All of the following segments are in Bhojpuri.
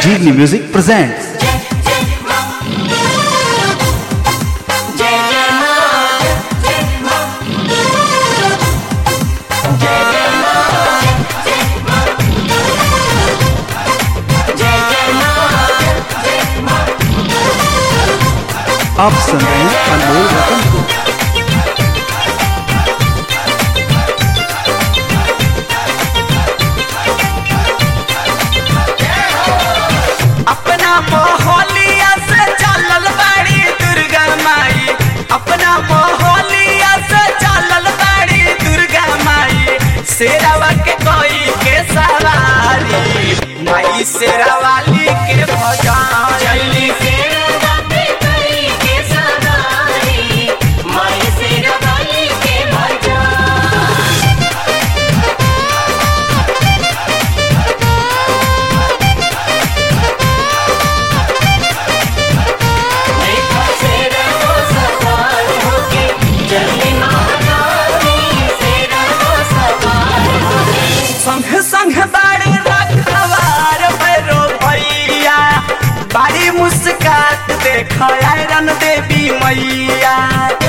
Sanjeevni Music presents आप सुन रहे हैं अनमोल रतन को अपना मोहलिया से चलल बाड़ी दुर्गा माई अपना मोहलिया से चलल बाड़ी दुर्गा माई शेरावा के कोई के सवारी माई शेरावाली के भजन चली सेरा पे करी के सवारी माई सेरा वाली के भजन देखो सेरा वो सवार होके चली महारानी सेरा वो सवार होके संग संग बाड़ी रखवार भैरो भैया बाड़ी मुस्कात देख आयरन देवी मैया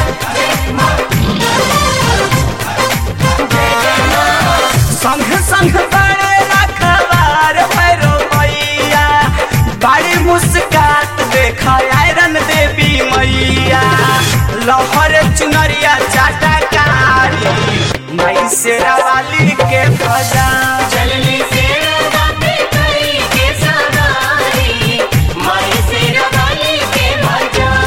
संग संग बाड़ी रखवार भैरो भैया बाड़ी मुस्कात देख आयरन देवी मैया लहर चुनरिया चाटकारी मई से वाली के भजन चलनी सेरा पे करी के सवारी माई सेरा वाली के भजन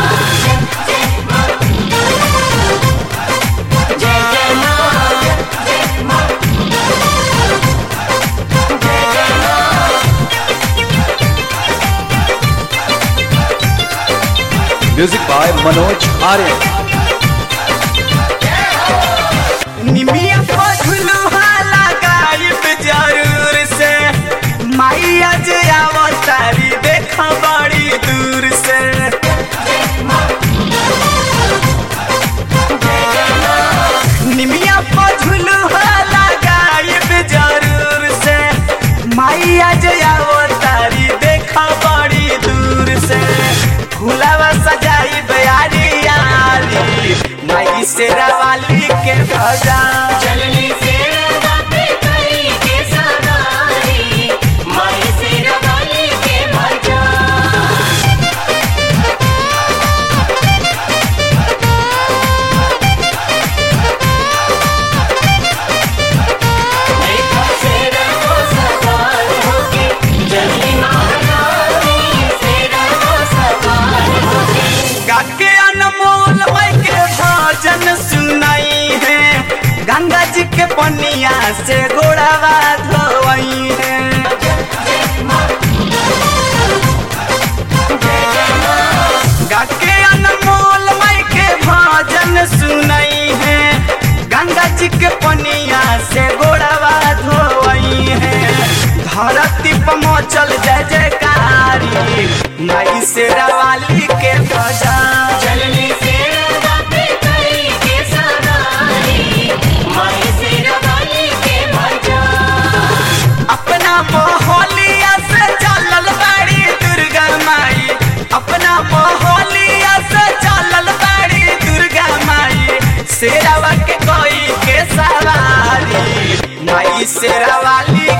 जय जय माँ जय माँ जय जय माँ म्यूजिक बाय मनोज आर्य निमिया पझुलुहा लगाइब जरूर से माई आज आवतारी देख बड़ी दूर से निमिया पझुलुहा लगाइब जरूर से माई आज आवतारी देख बड़ी दूर से फूलावा सजाई बयारी यारी माई शेरा वाली के भजन चलनी सेरा पे करी के सवारी माई सेरा वाली के भजन देखो सेरा वो सवार होके चली महारानी सेरा वो सवार होके गाके अनमोल माई के भजन सुनाई है गंगा जी के पनिया से गोड़ावा धोई है गाके अनमोल माई के भजन सुनाई है गंगा जी के पनिया से गोड़ावा धोई है धरती पर मचल जय जयकारी माई से वाली के भजन चलनी सेरा पे करी के सवारी माई सेरा वाली के भजन अपना मोहलिया से चलल बाड़ी दुर्गा माई अपना मोहलिया से चलल बाड़ी दुर्गा माई शेरावा के कोई के सवारी माई शेरा वाली